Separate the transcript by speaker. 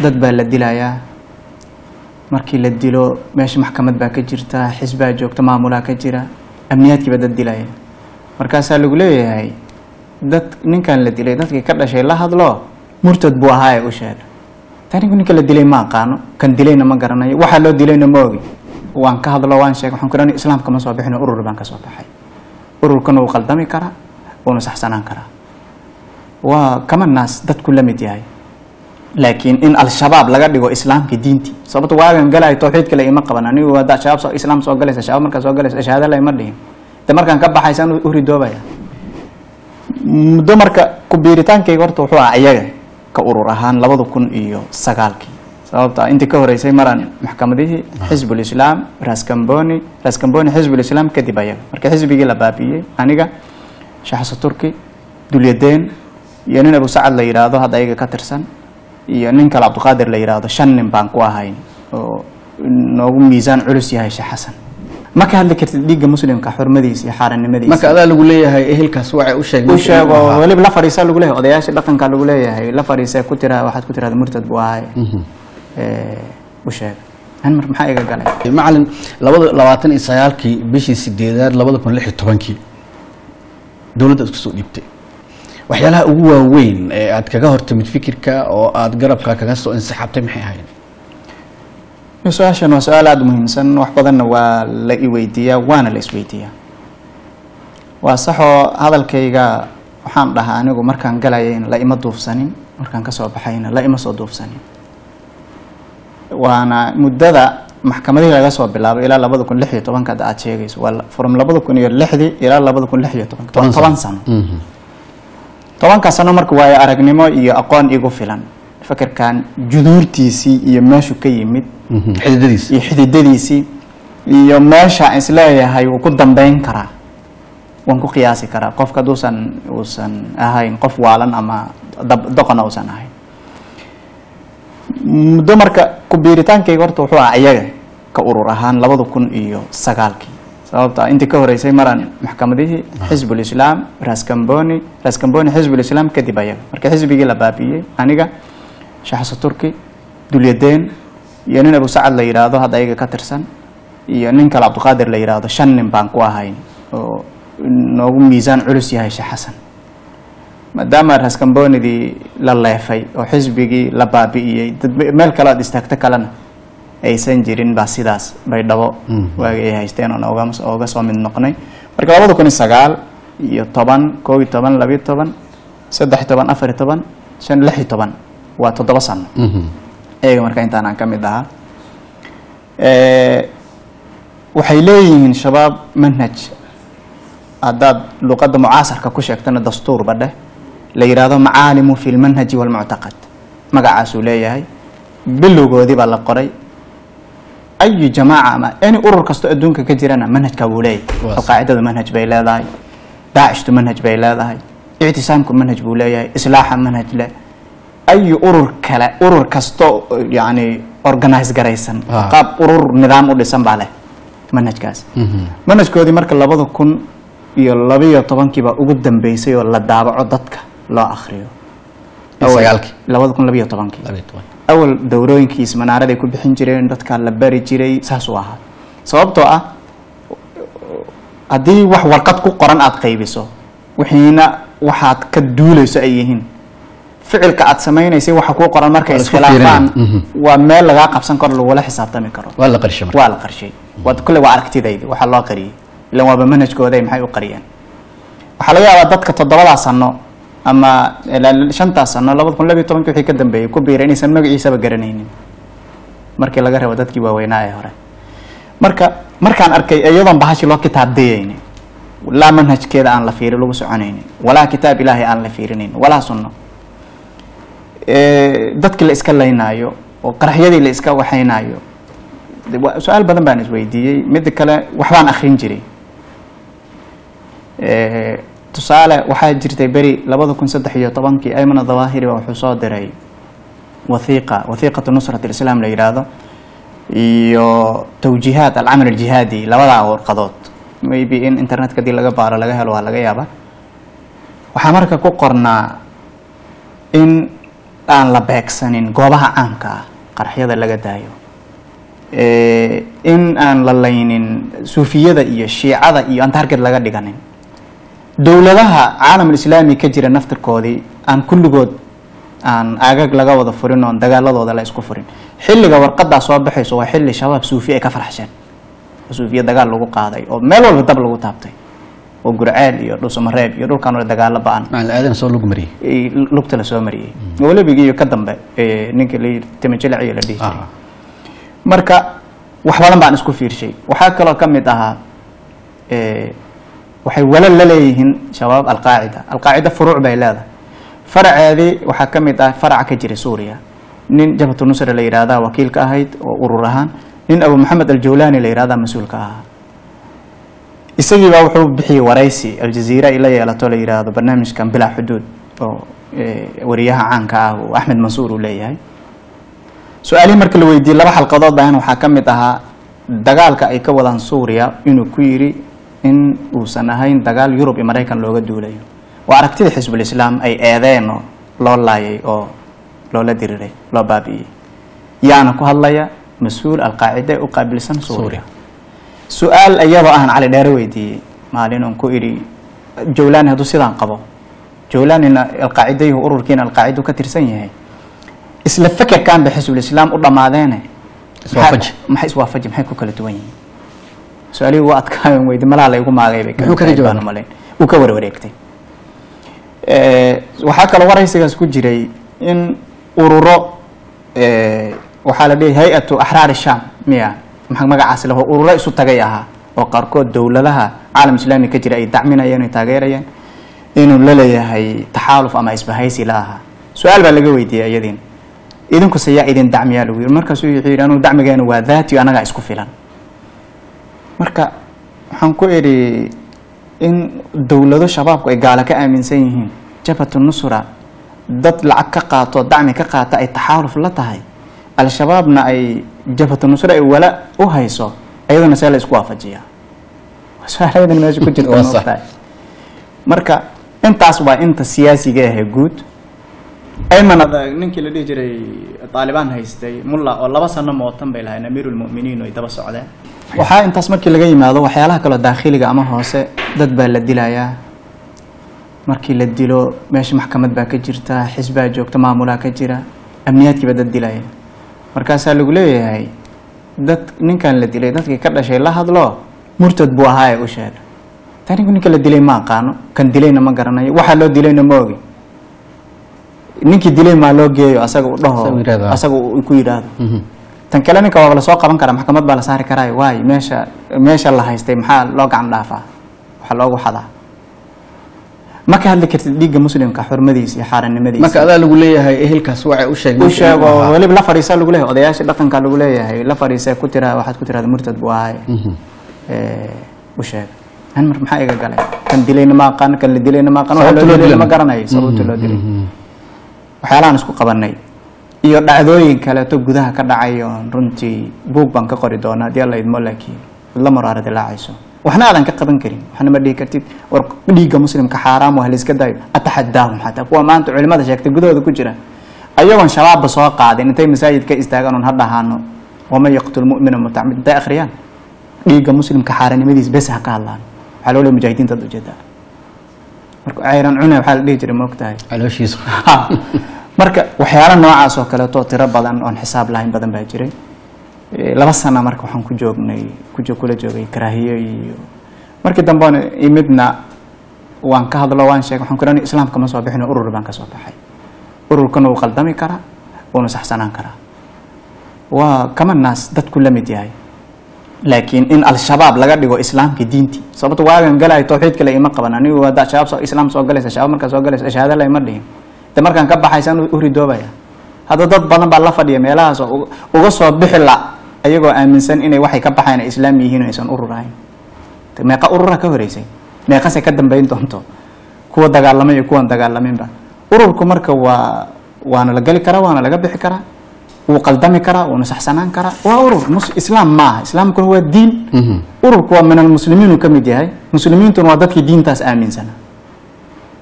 Speaker 1: dad baa la dilayaa markii la dilo meesha maxkamad baa ka jirta xisbaa joogta maamulaa ka jira amniyaadkiiba dad dilaya markaasaa lagu leeyahay dad ninkan la dilay dadkii ka dhashay la hadlo murtad buu ahaa ee u sheega tanigu ninka la dilay ma aqaano kan dilayna ma garanayo waxaa loo dilayna ma ogi waan ka hadlo waan sheegay waxaan ku idhahn islaamka ma soo bixin urur baan ka soo baxay ururkana wuu qaldami karaa wuuna saxsanaan karaa waa kama naas dadku la mid yahay laakiin in al-shabaab laga dhigo islaamkii diintii sababto waagan galayo tawxiid kale ima qaban anigu haddaa shabaab soo islaam soo galaysa shabaab markaa soo galaysa shahaada la ima dhihin de markaan ka baxaysaan u ridoobaya muddo marka ku biiritaankayga horta wuxuu ah iyaga ka urur ahaan labada kun iyo sagaalkii sababta intii ka horeysay maraan maxkamadihii xisbul islaam raskamboni raskamboni xisbul islaam kadib ayaga marka xisbigii la baabi'iyey aniga shaxsa turki dulyadeen iyo nin abu sacad la yidhaahdo hadda ayaga ka tirsan iyo nin kale cabdiqaadir la yidhaahdo shan nin baan ku ahayn oo noogu miisaan culus yahay sheekh xasan ma ka hadli kartid dhiigga muslimka xurmadiisa iyo xaaranimadiisa
Speaker 2: marka adaa lagu leeyahay ehelkaas waxay u sheegeen
Speaker 1: u sheego weliba la fadhiisaa lagu leeyahay odayaasha dhaqanka lagu leeyahay la fadhiisee ku tira waxaad ku tirahda murtad buu ahay u sheega han mar maxaa iga galay
Speaker 2: macalin labada labaatan iyo sagaalkii bishii sideedaad labada kun lix iyo tobankii dowladda isku soo dhiibtay waxyaalaha ugu waaweyn ee aad kaga hortimid fikirka oo aad garabka kaga soo insixaabtay maxay ahayd
Speaker 1: su-aashan waa su-aal aada u muhiimsan wax badanna waa la iweydiiyaa waana la isweydiiyaa waa saxoo hadalkayga waxaan dhahaa anigu markaan galayayna la ima duufsanin markaan kasoo baxayna la ima soo duufsanin waana muddada maxkamadihii laga soo bilaabay ilaa labada kun lix iyo tobanka hadda aad sheegayso waa from labada kun iyo lixdii ilaa labada kun lix iyo tobanka waa toban sano tobanka sano marka waayo aragnimo iyo aqoon igu filan fikirkan juduurtiisii iyo meeshu ka yimid
Speaker 2: xididadiis
Speaker 1: iyo xididadiisii iyo meesha isleeyahay wuu ku dambeyn karaa waan ku qiyaasi karaa qofka haduusan uusan ahayn qof waalan ama doqona uusan ahayn muddo marka ku biiritaankayga horta wuxuu ah iyaga ka urur ahaan labada kun iyo sagaalkii sababta intii ka horeysay maraan maxkamadihii xisbul islaam raskamboni raskamboni xisbul islaam kadib ayaga marka xisbigii la baabi'iyey aniga shaxsa turki dulyadeen iyo nin abu sacad la yidhaahdo hadda ayaga ka tirsan iyo nin kale cabdiqaadir la yidhaahdo shan nin baan ku ahayn oo noogu miisaan culus yahay sheekh xasan maadaama raskambonidii la leefay oo xisbigii la baabi'iyey dad meel kale aad istaagto kalena aysan jirin baa sidaas bay dhabo waagi ay haysteen oon oga oga soo mid noqnay marka labada kun iyo sagaal iyo toban koob iyo toban labiyo toban saddex iyo toban afar iyo toban shan lix iyo toban waa toddoba sano eega marka intaan aan ka mid ahaa waxay leeyihiin shabaab manhaj haddaad luqadda mucaasarka ku sheegtana dastuurba dheh la yidhaahdo macaalimu fi lmanhaji walmuctaqad magacaasuu leeyahay bilowgoodii baa la qoray ayu jamaaca ama any urur kasto adduunka ka jirana manhajka wuu leeyahay alqaacidadu manhaj bay leedahay daacishtu manhaj bay leedahay ictisaamku manhaj buu leeyahay islaaxa manhaj leh ayu urur kale urur kasto yani organize garaysan qaab urur nidaam u dhisan baa leh manhajkaas manhajkoodii marka labada kun iyo labiyo tobankiiba ugu dambeysay oo la daabaco dadka loo akriyo labada kun labiyo tobankii awal dowrooyinkiis manaaraday ku bixin jireen dadka la bari jiray saasuu ahaa sababtoo ah haddii wax warqad ku qoran aada qaybiso wixiina waxaad ka duuleyso ay yihiin ficilka aad samaynaysay waxa kuu qoran markay iskhilaafaan waa meel lagaa qabsan karo lagula xisaabtami karo
Speaker 2: waa la qarshay
Speaker 1: waa la qarshay waa kulle waa aragtidaydi waxaa loo qariyey ilan waaba manhajkooday maxay u qariyeen waxaa laga yaabaa dadka toddobadaa sano ama shantaa sano labada kun labiyo tobankii wixii ka dambeeyey ku biiray inaysan magaciisaba garanaynin markii laga reebo dadkii waaweynaa ee hore marka markaan arkay iyadoon bahashi loo kitaab dayaynin laa manhajkeeda aan la fiiri lagu soconaynin walaa kitaab ilaahay aan la fiirinaynin walaa sunno dadkii la iska laynaayo oo qaraxyadii la iska waxaynaayo su-aal badan baan isweydiiyey midda kale waxbaan akrin jiray tusaale waxaa jirtay beri labada kun saddex iyo tobankii aymana dawaahiri ba wuxuu soo diray wathiiqa wathiiqatu nusrat alislaam la yidhaahdo iyo tawjiihaat alcamal aljihaadi labadaa warqadood maybe in internetka hadii laga baaro laga helo waa laga yaaba waxaa marka ku qornaa in aan la beegsanin goobaha caamka ah qaraxyada laga daayo Eh, in aan la laynin suufiyada iyo shiicada iyo aan target laga dhiganin dowladaha caalamul islaami ka jira naftirkoodii aan kulligood aan aagag laga wada furin oon dagaaladooda la isku furin xilliga warqadaa soo baxayso waa xilli shabaab suufi ay ka farxsheen oo suufiya dagaal lagu qaaday oo meel walba dab lagu taabtay oo gurceel iyo dhulsamareeb iyo dhulkan wala dagaalo ba-an
Speaker 2: macalin aadan soo lagu mariyey
Speaker 1: ay lugta la soo mariyey welibigi iyo ka dambe eh, ninka la yidhi timajelaciyo la dhihi jiray
Speaker 2: Ah.
Speaker 1: marka wax badan baan isku fiirshay waxaa kaloo ka mid ahaa eh, waxay walal la leeyihiin shabaab alqaacida alqaacida furuuc bay leedahay faraceedii waxaa ka mid ah faraca ka jira suuriya nin jabhatu nusra la yidhaahdaa wakiil ka ahayd oo urur ahaan nin abu maxamed aljawlaani la yidhahdaa mas-uul ka ahaa isagiibaa wuxuu bixiyey waraysi aljaziira ay la yeelato la yidhaahdo barnaamijkan bilaa xuduud oo eh, wariyaha caanka ah oo axmed mansuur uu leeyahay su-aalihii marka la weydiiyey laba xalqadood baan waxaa ka mid ahaa dagaalka ay ka wadaan suuriya inuu ku yidhi in uusan ahayn dagaal yurub iyo maraykan looga duulayo waa aragtida xisbulislaam ay eedeen oo loo laayay oo loola diriray loo baabi'iyey yaana ku hadlaya mas-uul alqaacida ee u qaabilsan suuriya su-aal iyadoo ahan cali dheere weydiiyey maalin oon ku idhi jawlaani hadduu sidaan qabo jawlaanina alqaacidayhu ururkiina alqaacidu ka tirsan yahay isla fekerkan ba xisbulislaam u dhammaadeene
Speaker 2: Iswaafaji.
Speaker 1: maxay- maxay iswaafaji maxay ku kala duwan yihiin su-aalihii waa adkaayon weydi malaha la igu maagay bay
Speaker 2: Muxuu kaga
Speaker 1: kamid tahay baan
Speaker 2: jawaabay?
Speaker 1: umalayn uu ka warwareegtay Eh, waxaa kaloo waraysigaas ku jiray in ururo eh, waxaa la dhihi hay-atu axraar sham miya maxaa magacaas laho ururo isu tagay ahaa oo qaarkood dowladaha caalam islaami ka jira ay dacminayeen ay taageerayeen inuu la leeyahay taxaaluf ama isbahaysi la ahaa su-aal baa laga weydiiyey iyadiin idinkuse yaa idin dacmiyaa lagu yiri markaasuu wuxuu yidhi anugu dacmigeenu waa daati anagaa isku filan marka waxaan ku idhi in dowlado shabaabku ay gaalo ka aaminsan yihiin jabhatu nusra dad lacag ka qaato dacmi ka qaata ay taxaaluf la tahay al-shabaabna ay jabhatu nusra ay wala u hayso iyaduna see la isku waafajiyaa Waa su-aaladan meesha ku jirta
Speaker 2: Waa sax.
Speaker 1: maogtahay marka intaas waa inta siyaasiga ahee guud ayman adag ninkii la dhihi jiray taalibaan haystay mulla oo laba sano mootan bay lahayn amiirulmuminiin oo ay daba socdeen waxaa intaas markii laga yimaado waxyaalaha kaloo daakhiliga ama hoose dad baa la dilayaa markii la dilo meesha maxkamad baa ka jirta xisbaa joogta maamulaa ka jira amniyaadkiiba dad dilaya markaasaa lagu leeyahay dad ninkan la dilay dadkii ka dhashay la hadlo murtad buu ahaa ee u sheega tanigu ninka la dilay ma aqaano kan dilayna ma garanayo waxaa loo dilayna ma ogi ninkii dilay maa loo geeyo asaga u dhaho
Speaker 2: Asaga yidhaahdo.
Speaker 1: asaga uu ku yidhaahdo
Speaker 2: Mhm.
Speaker 1: tan kale ninka waa la soo qaban karaa maxkamad baa la saari karaayo waay meesha meesha la haystay maxaa loo gacan dhaafaa waxaa loogu xadaa ma ka hadli kartid dhiigga muslimka xurmadiisa iyo xaaranimadiisa
Speaker 2: marka adaa lagu leeyahay ehelkaas waxay u sheegeen
Speaker 1: u sheego weliba la fadhiisa lagu leeyahay odayaasha dhaqanka lagu leeyahay la fadhiisa ku tira waxaad ku tirahda murtad buu ahay u sheega han mar maxaa iga galay kan dilayna ma aqaan kan la dilayna ma aqaan waxa
Speaker 2: Sababta
Speaker 1: loo
Speaker 2: loo
Speaker 1: dilayna
Speaker 2: dilay
Speaker 1: ma
Speaker 2: ma-
Speaker 1: garanayo sababta loo dilay waxyaalahan isku qabanay iyo dhacdooyin kaleeto gudaha ka dhacayo runtii buug baan ka qori doonaa haddii alla idmo laakiin la maraara dilaacayso waxna aadan ka qaban karin waxna ma dhihi kartid war dhiigga muslimka xaaraam waa layska dayo ataxadaahum xataa kuwa maanta culimada sheegtay gudahooda ku jira ayagoon shabaabba soo qaadin intay masaajid ka istaagaan un ha dhahaano waman yaqtul mumina mutacmid intay akhriyaan dhiigga muslimka xaaranimadiis bes ha ka hadlaan waxaa loo leeyahay mujaahidiinta ad ujeedaa marka cayran cune waxaa la dhihi jiray maogtahay
Speaker 2: calooshiisa
Speaker 1: Ha. marka waxyaalo noocaas oo kaleeto tiro badan oon xisaab lahayn badan baa jiray Eh, laba sana marka waxaan ku joognay ku jo- kula joogay karaahiyo iyo markii dambe oon imidna waan ka hadlo waan sheegay waxaan ku dhahay islaamka ma soo bixin urur baan ka soo baxay ururkana wuu qaldami karaa wuuna saxsanaan karaa waa kama naas dadku la mid yahay laakiin in al-shabaab laga dhigo islaamkii diintii sababto waagan galaayo tawxiid kale ima qaban anigu haddaa shabaab soo islaam soo galaysa shabaab markaa soo galaysa shahaado la ima dhihin de markaan ka baxaysaan u ridoobaya hadda dad badan baa la fadhiya meelahaas oo uga- uga soo bixi la ayagoo aaminsan inay waxay ka baxayn ay islaam yihiin oo aysan urur ahayn De meeqa urura ka horeysay meeqase ka dambeyn doonto kuwa dagaalamay iyo kuwan dagaalaminba ururku marka waa waana la geli karaa waana laga bixi karaa wuu qaldami karaa wuuna saxsanaan karaa waa urur mus- islaam maaha islaamkuna waa diin ururku waa min almuslimiin uu ka mid yahay muslimiintuna waa dadkii diintaas aaminsana